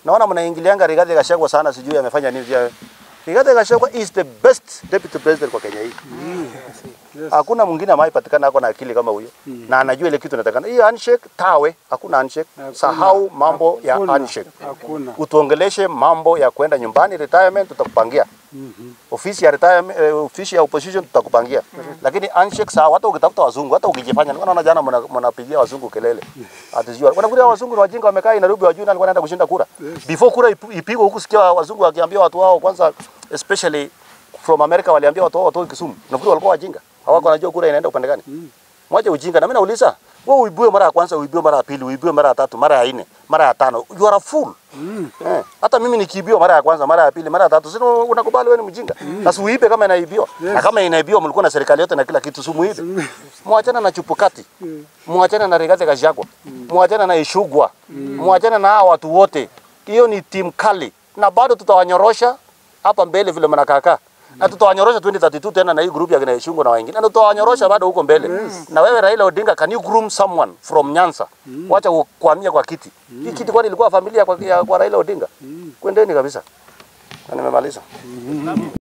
Naona mnaingilianga Rigathi Gachagua sana, sijui amefanya nini pia. Rigathi Gachagua is the best deputy president kwa Kenya hii. Yes. Hakuna mwingine ambaye patikana ako na akili kama huyo na anajua ile kitu inatakana. Hiyo handshake tawe, hakuna handshake. Hakuna. Sahau mambo ya Hakuna. handshake. Hakuna. Utuongeleshe mambo ya kwenda nyumbani retirement, tutakupangia Mhm. ofisi ya retirement, eh, ofisi ya opposition tutakupangia. Lakini handshake sawa, hata ukitafuta wazungu, hata ukijifanya, nilikuwa naona jana mna- mnapigia wazungu kelele. Atijua. Wanakuja wazungu ni wajinga wamekaa Nairobi wajui nani alikuwa anaenda kushinda kura. Before kura ipu- ipigwe huku sikia wazungu wakiambia watu wao kwanza especially from America waliambia watu wao watoe Kisumu. Nafikiri walikuwa wajinga. Hawako wanajua kura inaenda upande gani. Mwache ujinga. Na mimi nauliza, wewe uibue mara ya kwanza, uibue mara ya pili, uibue mara ya tatu, mara ya nne, mara ya tano. You are a fool. Eh, hata mimi nikiibiwa mara ya kwanza, mara ya pili, mara ya tatu, sio unakubali wewe ni mjinga. Sasa uibe kama inaibiwa. Na kama inaibiwa mlikuwa na serikali yote na kila kitu, si muibe. Mwachana na chupukati. Mwachana na Rigathi Gachagua. Mwachana na Ishugwa. Mwachana na hawa watu wote. Hiyo ni timu kali. Na bado tutawanyorosha hapa mbele vile mnakaakaa. Na tutawanyorosha 2032 tena na hii group ya kina Ishungwa na wengine. Na tutawanyorosha bado huko mbele. Na wewe Raila Odinga, can you groom someone from Nyanza? Wacha kuhamia kwa kiti. Hii kiti kwani ilikuwa familia kwa, ya, kwa Raila Odinga? Kwendeni kabisa. Na nimemaliza.